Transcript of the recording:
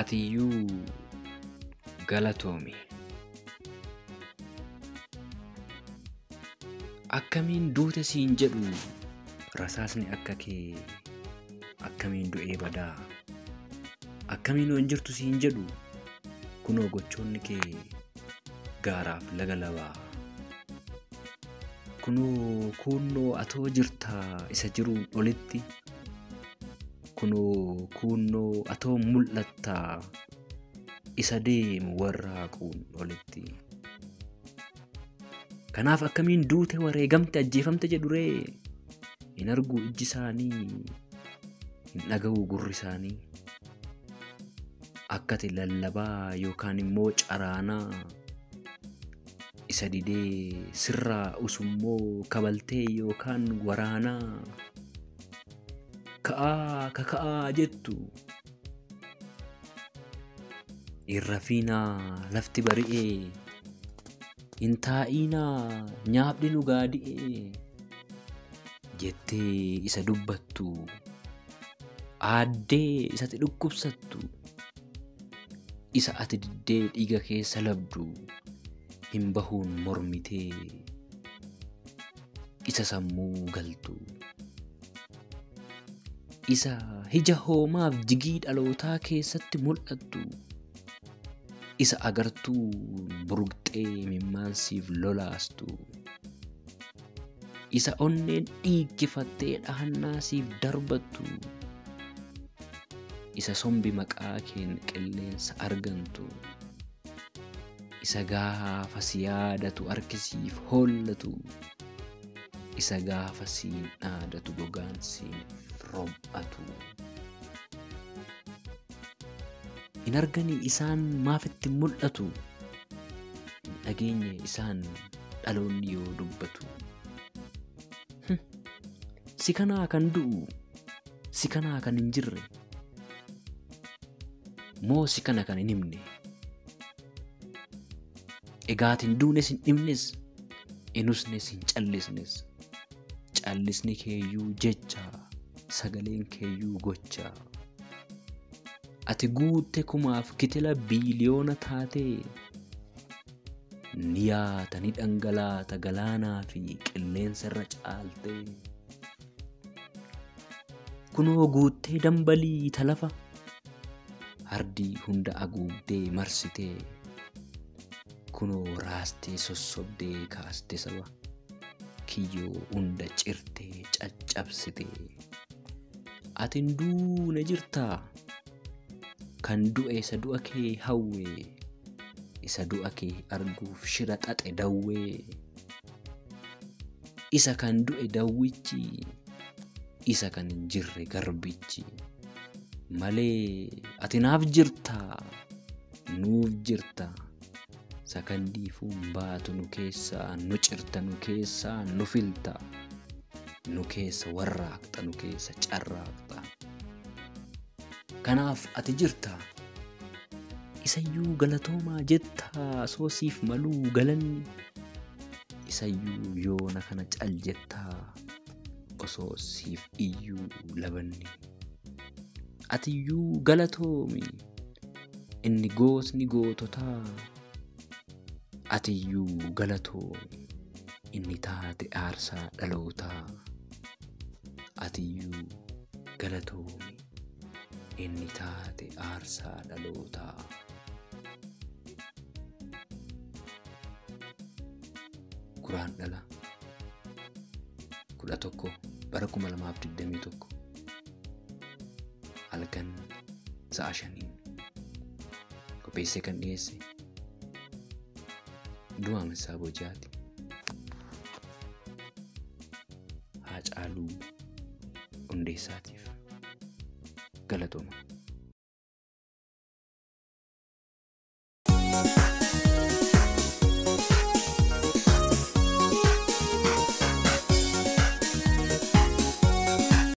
Atiyyuu galatoomi. Akkamiin duute siin jedhu rasaasni akka kee akkamiin du'ee badaa akkamiin waan jirtu siin jedhu kunoo gochoonni kee gaaraaf laga labaa kunoo kuunnoo atoo jirtaa isa jiruun olitti kunoo kuunnoo atoo mul'attaa isa deemu warraaquun olitti. Kanaaf akkamiin duute wareegamte ajjeefamte jedhuree hin argu ijji isaanii hin dhaga'u gurri isaanii akkati lallabaa yookaan immoo caraanaa isa didee sirraa usummoo kabaltee yookaan waraanaa ka'aa kaka'aa jettu irra fiinaa lafti bari'ee hin taa'iinaa nyaaphi nu gaadi'ee jettee isa dubbattu aaddee isatti dhukkubsattu isa ati diddee dhiiga keessa labdu hin bahuun mormitee isa sammuu galtu isa hija hoomaaf jigii dhalootaa keessatti mul'attu isa agartuu burqxee mimmaansiif lolaastu isa onneen dhiiggifattee dhahannaasiif darbattu isa sombi maqaa keen qilleensa argantu isa gaafa si yaadatu harkisiif hoollatu isa gaafa siin dhaadatu gogaan siif rom'atu. hin arganii isaan maafitti mul'atu hin dhageenye isaan dhaloonni yoo dubbatu si kanaa kan du'u si kanaa kan hin jirre moo si kana kan hin himne egaatin duunes hin dhimnes inusnes hin callisnes callisni keeyyuu jecha sagaleen keeyyuu gochaa ati guutte kumaaf kitila biiliyoona taatee ni yaata ni dhangalaata galaanaa fi qilleensa irra caaltee kunoo guuttee dambalii talafa hardii hunda aguugdee marsitee kunoo raastee sossobdee kaaste saba kiyyoo hunda cirtee caccabsitee atin duune jirtaa kan du'e isa du'a kee hawwee isa du'a kee arguuf shira xaxe dawwee isa kan du'e dawwichi isa kan hin jirre garbichi malee ati naaf jirtaa nuuf jirta sakandiifuun baatu nu keessaa nu cirta nu keessaa nu filta nu keessa warraaqxa nu keessa carraaqxa. kanaaf ati jirta isayyuu galatoomaa jettaa soosiif maluu galanni isayyuu yoona kana cal jettaa osoo siif iyyuu labanni atiyyuu galatoomi inni gootni goototaa atiyyuu galatoomi inni taate aarsaa dhalootaa atiyyuu galatoomi inni taate aarsaa dhalootaa. Kuraan dhala kudha tokko bara kuma lamaaf digdamii tokko halkan sa'a shaniin qopheessee kan dhiyeesse du'aa Mansaa Bojaati. Haacaaluu Hundeessaatiif galatooma.